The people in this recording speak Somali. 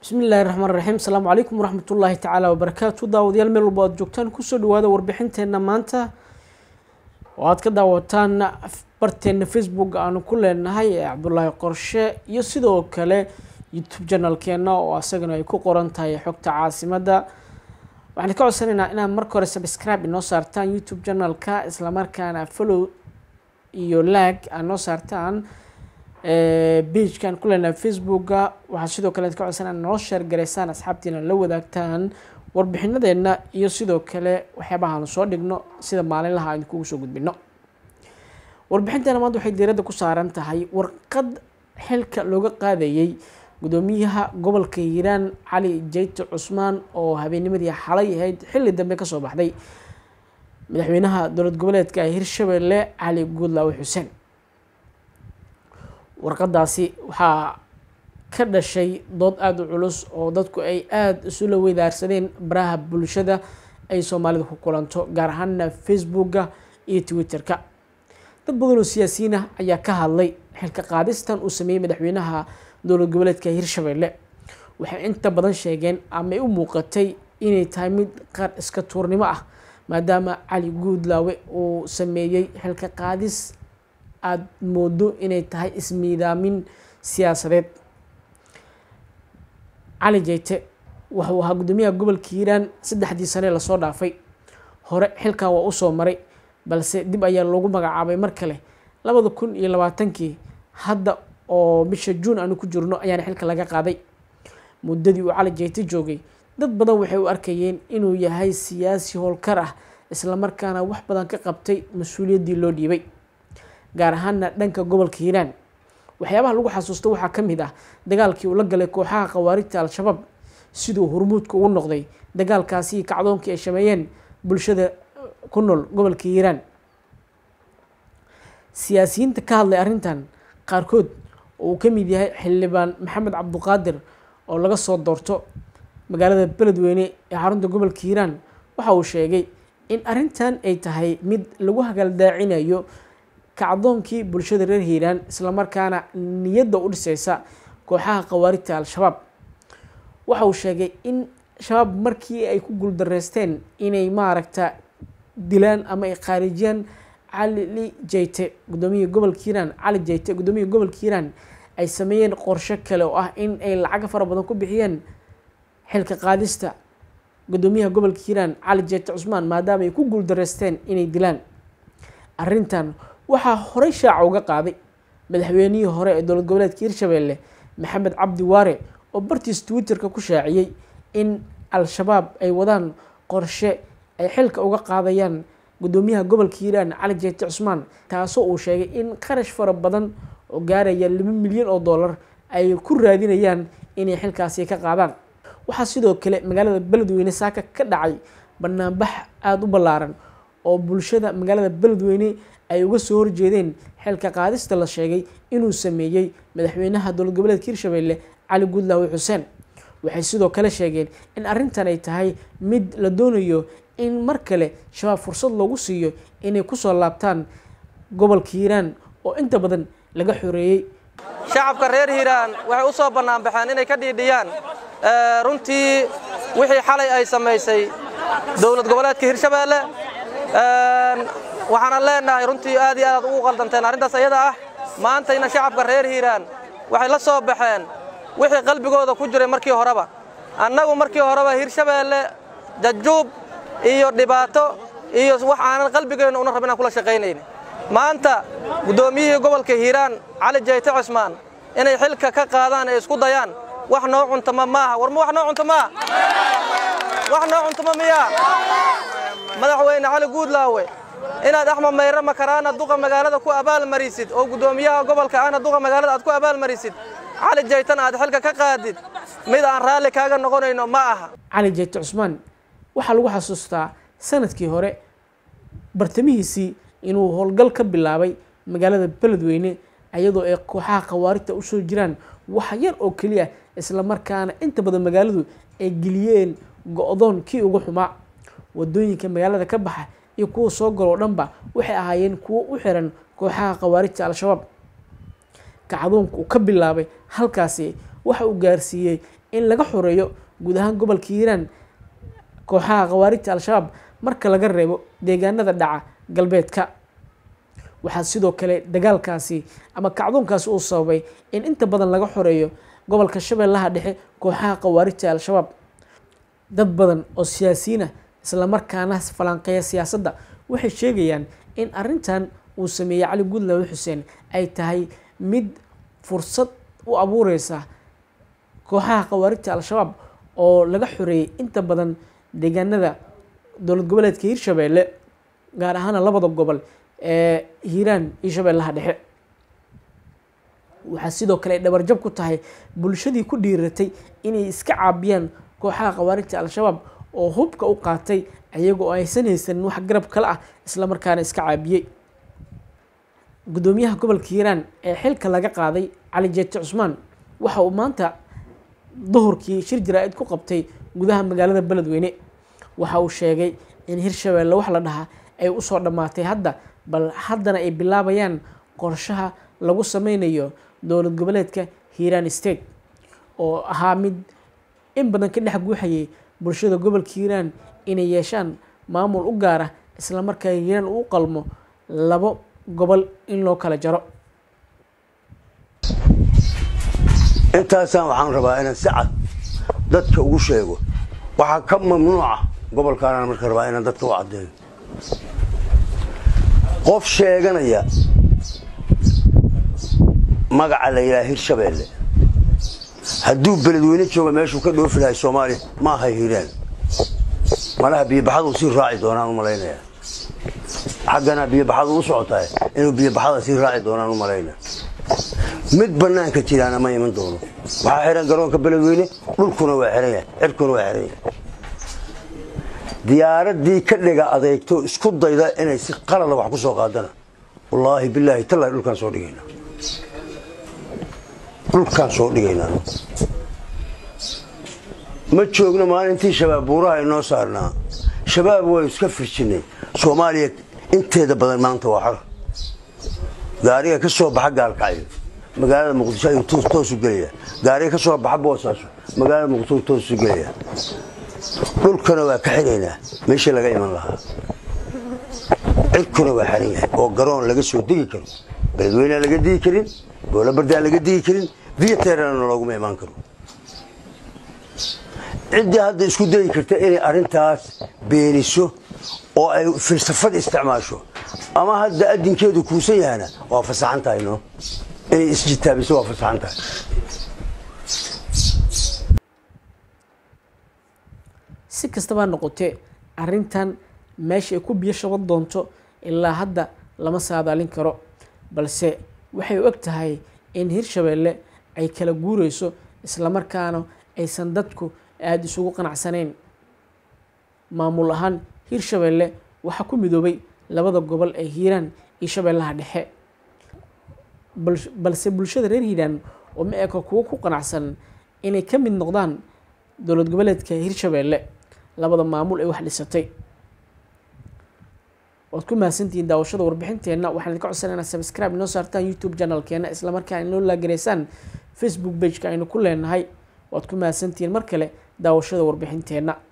bismi illaahi raxmaan raxiim asalaamu calaykum waraxmatullaahi tacaala wabarakaatu daawadayaal meel walba aad joogtaan kusoo dhawaada warbixinteenna maanta oo aad ka daawataan barteenna facebook aanu ku leenahay ee cabdulaahi qorshe iyo sidoo kale youtube janalkeena oo asagana ay ku qoran tahay xogta caasimadda waxaan ka codsanaynaa inaad marka hore subscribe inoo saartaan youtube janalka islamarkaana follow iyo lag aad noo saartaan beijkan ku leenahay facebooka waxaa sidoo kale ka codsan inaad noo sheer garaysaan asxaabtiina la wadaagtaan warbixinadeena iyo sidoo kale waxyaabaha aanu soo dhigno sida maalinlaha aynu kugu soo gudbino warbixinteena maanta waxay diiradda ku saaran tahay warqad xilka looga qaadayey gudoomiyaha gobolka hiiraan cali jeyte cusmaan oo habeennimadii xalay ahayd xilli dambe kasoo baxday madaxweynaha dowlad goboleedka hirshabelle cali guudlaawe xuseen warqadaasi waxaa ka dhashay dood aada u culus oo dadku ay aada isula weydaarsadeen baraha bulshada ay soomaalida ku kulanto gaar ahaana facebooka iyo twitter-ka dad badan oo siyaasiyiin ah ayaa ka hadlay xilka qaadistan uu sameeyey madaxweynaha dowlad goboleedka hirshabelle waxay inta badan sheegeen amay u muuqatay inay tahay mid qaar iska tuurnimo ah maadaama cali guudlaawe uu sameeyey xilka qaadis aada moodo inay tahay ismiidaamin siyaasadeed cali jeyte wuxuu ahaa guddoomiyaha gobolka hiiraan saddexdii sane lasoo dhaafay hore xilkan waa usoo maray balse dib ayaa loogu magacaabay mar kale labada kun iyo labaatankii hadda oo bisha juun aanu ku jirno ayaana xilka laga qaaday muddadii uu cali jeyte joogay dad badan waxay u arkayeen inuu yahay siyaasi howlkar ah islamarkaana wax badan ka qabtay mas-uuliyaddii loo dhiibay gaar ahaana dhanka gobolka hiiraan waxyaabaha lagu xasuusto waxaa ka mid ah dagaalkii uu la galay kooxaha khawaarijta al-shabaab siduu hormuudka ugu noqday dagaalkaasi kacdoonkii ay shameeyeen bulshada ku nool gobolka hiiraan siyaasiyiinta ka hadlay arrintan qaarkood oo uu ka mid yahay xildhibaan maxamed cabduqaadir oo laga soo doorto magaalada beledweyne ee xarunta gobolka hiiraan waxa uu sheegay in arrintan ay tahay mid lagu hagaldaacinayo kacdoonkii bulshada reer hiiraan islamarkaana niyadda u dhiseysa kooxaha khawaarijta al-shabaab waxa uu sheegay in shabaab markii ay ku guuldareysteen inay maaragta dilaan ama ay khaarijiyaan cali jeyte guddoomiyaha gobolka hiiraan cali jeyte guddoomiyaha gobolka hiiraan ay sameeyeen qorsho kale oo ah in ay lacago fara badan ku bixiyeen xilka qaadista guddoomiyaha gobolka hiiraan cali jeyte cusmaan maadaama ay ku guuldareysteen inay dilaan arrintan waxaa horey shaaca uga qaaday madaxweynihii hore ee dowlad goboleedka hirshabelle maxamed cabdi waare oo bartiis twitter-ka ku shaaciyey in al-shabaab ay wadaan qorshe ay xilka uga qaadayaan guddoomiyaha gobolka hiiraan cali jeyte cusmaan taasoo uu sheegay in qarash fara badan oo gaaraya laba milyan oo dollar ay ku raadinayaan inay xilkaasi ka qaadaan waxaa sidoo kale magaalada beledweyne saaka ka dhacay banaanbax aada u ballaaran oo bulshada magaalada beledweyne ay uga soo horjeedeen xilka qaadista la sheegay inuu sameeyey madaxweynaha dowlad goboleedka hirshabelle cali guudlaawe xuseen waxay sidoo kale sheegeen in arrintan ay tahay mid la doonayo in mar kale shabaab fursad loogu siiyo inay kusoo laabtaan gobolka hiiraan oo inta badan laga xoreeyey shacabka reer hiiraan waxay u soo bannaanbaxeen inay ka dhiidhiyaan runtii wixii xalay ay samaysay dowlad goboleedka hirshabeelle waxaanan leenahay runtii aad iyo aad ugu qaldanteen arrintaas ayada ah maantayna shacabka reer hiiraan waxay la soo baxeen wixii qalbigooda ku jiray markii horeba annagu markii horeba hirshabeelle jajuub iyo dhibaato iyo wax aanan qalbigeenna una rabin aan kula shaqaynayni maanta guddoomiyihii gobolka hiiraan cali jeyte cusmaan inay xilka ka qaadaan ee isku dayaan wax noo cuntama maaha war ma wax noo cunto maa wax noo cuntama miyaa madaxweyne cali guudlaawe inaad axmed mayre makaraana duqa magaalada ku abaalmarisid oo guddoomiyaha gobolka ahna duqa magaalada aad ku abaalmarisid cali jeytana aad xilka ka qaadid mid aan raalli kaaga noqonayno ma aha cali jeyte cusmaan waxaa lagu xasuustaa sanadkii hore bartamihiisii inuu howlgal ka bilaabay magaalada beledweyne iyadoo ay kooxaha khawaarijta usoo jiraan wax yar oo keliya islamarkaana inta badan magaaladu ay geliyeen go-doon kii ugu xumaa wadooyinka magaalada ka baxa iyo kuwa soo galoo dhanba waxay ahaayeen kuwo u xiran kooxaha khawaarijta al-shabaab kacdoonka uu ka bilaabay halkaasi waxa uu gaarsiiyey in laga xoreeyo guud ahaan gobolka hiiraan kooxaha khawaarijta al-shabaab marka laga reebo deegaanada dhaca galbeedka waxaa sidoo kale dagaalkaasi ama kacdoonkaasi uu sababay in inta badan laga xoreeyo gobolka shabeellaha dhexe kooxaha khawaarijta al-shabaab dad badan oo siyaasiyiinah islamarkaana falanqeeya siyaasadda waxay sheegayaan in arrintan uu sameeyey cali guudlaawe xuseen ay tahay mid fursad u abuureysa kooxaha khawaarijta al-shabaab oo laga xoreeyey inta badan deegaanada dowlad goboleedka hiirshabeelle gaar ahaana labada gobol ee hiiraan iyo shabeellaha dhexe waxaa sidoo kale ay dhabarjab ku tahay bulshadii ku dhiiratay inay iska caabiyaan kooxaha khawaarijta al-shabaab oo hubka u qaatay ayagoo aysan haysanin wax garab kale ah islamarkaana iska caabiyey guddoomiyaha gobolka hiiraan ee xilka laga qaaday cali jeete cusmaan waxa uu maanta duhurkii shir jaraa-id ku qabtay gudaha magaalada beledweyne waxa uu sheegay in hirshabeelle wax la dhahaa ay usoo dhammaatay hadda bal haddana ay bilaabayaan qorshaha lagu sameynayo dowlad goboleedka hiiraan state oo ahaa mid in badan ka dhex guuxayay bulshada gobolka hiiraan inay yeeshaan maamul u gaara islamarkaa hiiraan uu qalmo labo gobol in loo kala jaro intaasaan waxaan rabaa inaan si cad dadka ugu sheego waxaa ka mamnuuca gobolkaanaan marka rabaa inaan dadka u caddeeyo qof sheeganaya magaca la yidhaha hirshabeelle hadduu beledweyne jooga meeshuu ka dhoofi lahay soomaaliya ma aha hiiraan malaha biyobaxaduu sii raaci doonaan u malaynaya xaggana biyobaxadu u socotahay inuu biyobaxada sii raaci doonaan u malaynaya mid bannaanka jiraana ma iman doono waxaa xihan garoonka beledweyne dhulkuna waa xihan yahay cirkuna waa xihan yahay diyaaraddii ka dhiga adeegto isku dayda inay si qalada wax ku soo qaadana wallaahi bilaahi tallahi dhulkaan soo dhigaynaa dhulkaan soo dhigaynaa ma joogno maalintii shabaab buuraha inoo saarnaa shabaab waynu iska firjinnay soomaaliya inteeda badan maanta waa xor gaariga ka soo baxa gaalkacyo magaalada muqdisho ayuu toosu gelaya gaariga ka soo baxa boosaaso magaalada muqdisho toosu gelaya dhulkana waa ka xiraynaa meeshii laga iman lahaa cirkuna waa xiran yahay oo garoon laga soo degi karo beledweynea laga digi karin boolabardaa laga digi karin viyaterana looguma imaan karo ciddii hadda isku dayi karta inay arrintaas beeniso oo ay filsafad isticmaasho ama hadda adinkeedu kuusan yahana waa fasaxan tahay no inay isjitaabiso waa fasaxan tahay si kastaba noqotee arrintan meesha ay ku biyo shaban doonto ilaa hadda lama saadaalin karo balse waxay u eg tahay in hirshabeelle ay kala guureyso islamarkaana aysan dadku aada isugu qanacsanayn maamul ahaan hirshabeelle waxaa ku midoobay labada gobol ee hiiraan iyo shabeellaha dhexe balse bulshada reer hiiraan oo ma eko kuwo ku qanacsan inay ka mid noqdaan dowlad goboleedka hirshabeelle labada maamul ee wax dhisatay waad ku mahadsantihiin daawashada warbixinteenna waxaan idinka codsanayna subscribe inoo saartaan youtube channelkeena islamarkaa inoo laagaraysaan facebook bageka aynu ku leenahay waad ku mahadsantihiin mar kale daawashada warbixinteenna